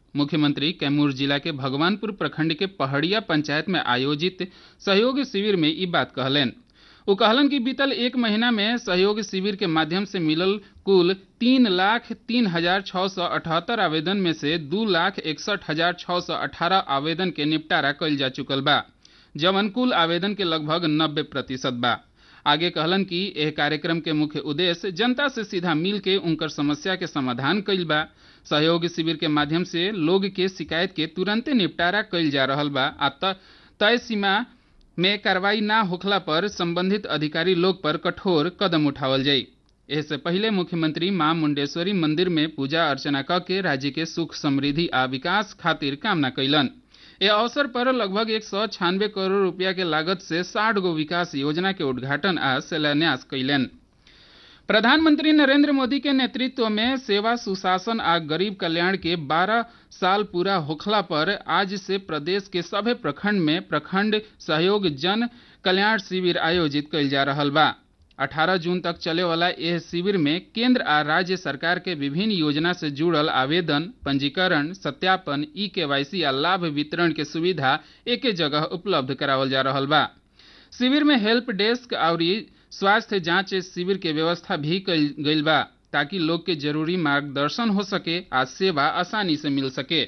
मुख्यमंत्री कैमूर जिला के भगवानपुर प्रखंड के पहड़िया पंचायत में आयोजित सहयोग शिविर में ई बात कहलेन वो कहलन कि बीतल एक महीना में सहयोग शिविर के माध्यम से मिलल कुल तीन लाख तीन हजार छः सौ अठहत्तर आवेदन में से दू लाख इकसठ हजार छः सौ अठारह आवेदन के निपटारा कइल जा चुकल बा जवन कुल आवेदन के लगभग नब्बे प्रतिशत बा आगे कहलन कि यह कार्यक्रम के मुख्य उद्देश्य जनता से सीधा मिल के उनकर समस्या के समाधान कइल बा सहयोग शिविर के माध्यम से लोग के शिकायत के तुरंते निपटारा कइल जा रहल बा आ तय सीमा में कार्रवाई ना होखला पर संबंधित अधिकारी लोग पर कठोर कदम उठावल जाई इससे पहले मुख्यमंत्री मां मुंडेश्वरी मंदिर में पूजा अर्चना क के राज्य के सुख समृद्धि आ विकास खातिर कामना कैलन ए अवसर पर लगभग एक सौ छियानवे करोड़ रुपया के लागत से साठ गो विकास योजना के उद्घाटन आ शिलान्यास कैलन प्रधानमंत्री नरेंद्र मोदी के नेतृत्व में सेवा सुशासन आ गरीब कल्याण के 12 साल पूरा होखला पर आज से प्रदेश के सभे प्रखंड में प्रखंड सहयोग जन कल्याण शिविर आयोजित कइल जा रहल बा 18 जून तक चले वाला यह शिविर में केंद्र आ राज्य सरकार के विभिन्न योजना से जुड़ल आवेदन पंजीकरण सत्यापन ई केवाईसी आ लाभ वितरण के सुविधा एके जगह उपलब्ध करावल जा रहल बा शिविर में हेल्प डेस्क और स्वास्थ्य जांच शिविर के व्यवस्था भी कइल गइल बा ताकि लोग के जरूरी मार्गदर्शन हो सके आ सेवा आसानी से मिल सके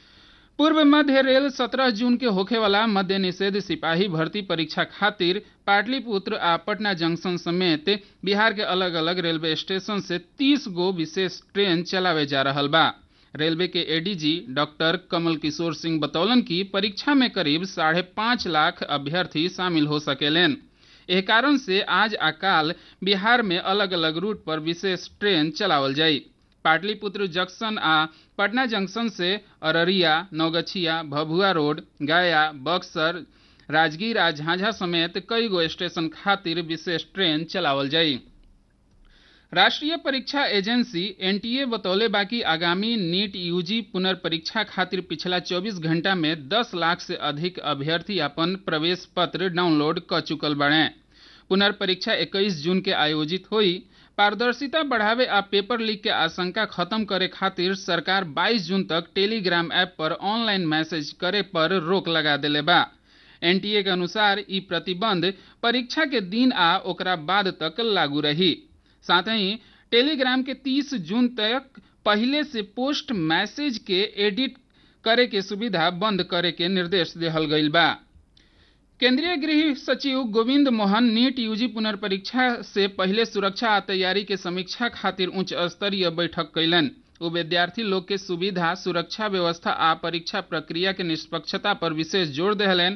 पूर्व मध्य रेल 17 जून के होखे वाला मध्य निषेध सिपाही भर्ती परीक्षा खातिर पाटलिपुत्र आ पटना जंक्शन समेत बिहार के अलग अलग रेलवे स्टेशन से 30 गो विशेष ट्रेन चलावे जा रहल बा रेलवे के एडीजी डॉक्टर कमल किशोर सिंह बतौलन कि परीक्षा में करीब साढ़े पाँच लाख अभ्यर्थी शामिल हो सकेलेन एह कारण से आज आ काल बिहार में अलग अलग रूट पर विशेष ट्रेन चलावल जाई पाटलिपुत्र जंक्शन आ पटना जंक्शन से अररिया नौगछिया भभुआ रोड गया बक्सर राजगीर आ झांझा समेत कई गो स्टेशन खातिर विशेष ट्रेन चलावल जाई राष्ट्रीय परीक्षा एजेंसी एनटीए बतौले बाकी आगामी नीट यूजी पुनर्परीक्षा खातिर पिछला 24 घंटा में 10 लाख से अधिक अभ्यर्थी अपन प्रवेश पत्र डाउनलोड क चुकल बाड़े पुनर्परीक्षा 21 जून के आयोजित हुई पारदर्शिता बढ़ावे आ पेपर लीक के आशंका खत्म करे खातिर सरकार 22 जून तक टेलीग्राम ऐप पर ऑनलाइन मैसेज करे पर रोक लगा देले बा एनटीए के अनुसार ई प्रतिबंध परीक्षा के दिन आ ओकरा बाद तक लागू रही साथ ही टेलीग्राम के 30 जून तक पहले से पोस्ट मैसेज के एडिट करे के सुविधा बंद करे के निर्देश दिहल गईल बा केंद्रीय गृह सचिव गोविंद मोहन नीट यूजी पुनर्परीक्षा से पहले सुरक्षा आ तैयारी के समीक्षा खातिर उच्च स्तरीय बैठक कैलन वो विद्यार्थी लोग के सुविधा सुरक्षा व्यवस्था आ परीक्षा प्रक्रिया के निष्पक्षता पर विशेष जोर दिहलन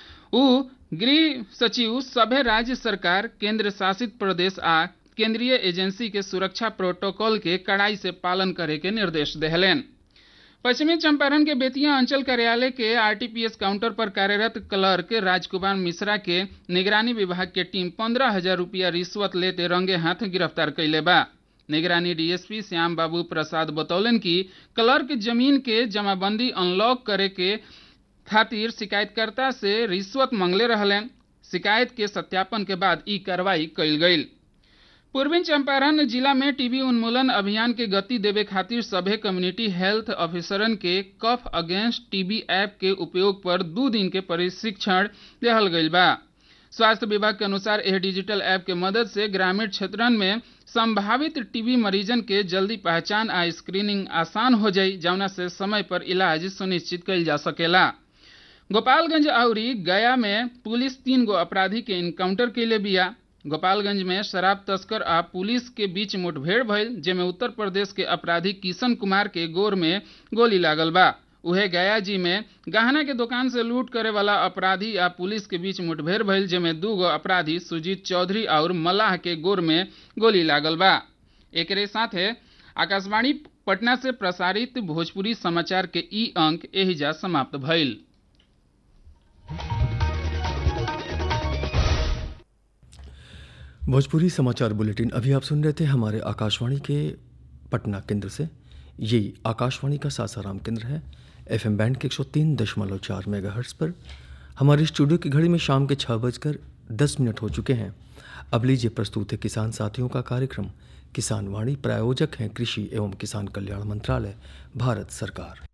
उ गृह सचिव सभे राज्य सरकार केंद्र शासित प्रदेश आ केंद्रीय एजेंसी के सुरक्षा प्रोटोकॉल के कड़ाई से पालन करे के निर्देश दिहलेन पश्चिमी चंपारण के बेतिया अंचल कार्यालय के आरटीपीएस काउंटर पर कार्यरत क्लर्क राजकुमार मिश्रा के निगरानी विभाग के टीम पंद्रह हजार रुपया रिश्वत लेते रंगे हाथ गिरफ्तार कैले बा निगरानी डीएसपी श्याम बाबू प्रसाद बतौलन कि क्लर्क जमीन के जमाबंदी अनलॉक करे के खातिर शिकायतकर्ता से रिश्वत मांगले रहलन शिकायत के सत्यापन के बाद ई कार्रवाई कइल गई पूर्वी चंपारण जिला में टीबी उन्मूलन अभियान के गति देवे खातिर सभे कम्युनिटी हेल्थ ऑफिसरन के कफ अगेंस्ट टीबी ऐप के उपयोग पर दू दिन के प्रशिक्षण दिहल गईल बा स्वास्थ्य विभाग के अनुसार यह डिजिटल ऐप के मदद से ग्रामीण क्षेत्रन में संभावित टीबी मरीजन के जल्दी पहचान आ स्क्रीनिंग आसान हो जाई जौना से समय पर इलाज सुनिश्चित कइल जा सकेला गोपालगंज आउरी गया में पुलिस तीन गो अपराधी के इनकाउंटर कैले बिया गोपालगंज में शराब तस्कर आ पुलिस के बीच मुठभेड़ भइल जेमे उत्तर प्रदेश के अपराधी किशन कुमार के गोर में गोली लागल बा उहे गया जी में गहना के दुकान से लूट करे वाला अपराधी आ पुलिस के बीच मुठभेड़ भइल जेमे दू गो अपराधी सुजीत चौधरी और मल्लाह के गोर में गोली लागल बा एकरे साथे आकाशवाणी पटना से प्रसारित भोजपुरी समाचार के ई अंक एहिजा समाप्त भइल भोजपुरी समाचार बुलेटिन अभी आप सुन रहे थे हमारे आकाशवाणी के पटना केंद्र से यही आकाशवाणी का सासाराम केंद्र है एफएम बैंड के एक सौ तीन दशमलव चार मेगा पर हमारे स्टूडियो की घड़ी में शाम के छः बजकर दस मिनट हो चुके हैं अब लीजिए प्रस्तुत है किसान साथियों का कार्यक्रम किसान वाणी प्रायोजक हैं कृषि एवं किसान कल्याण मंत्रालय भारत सरकार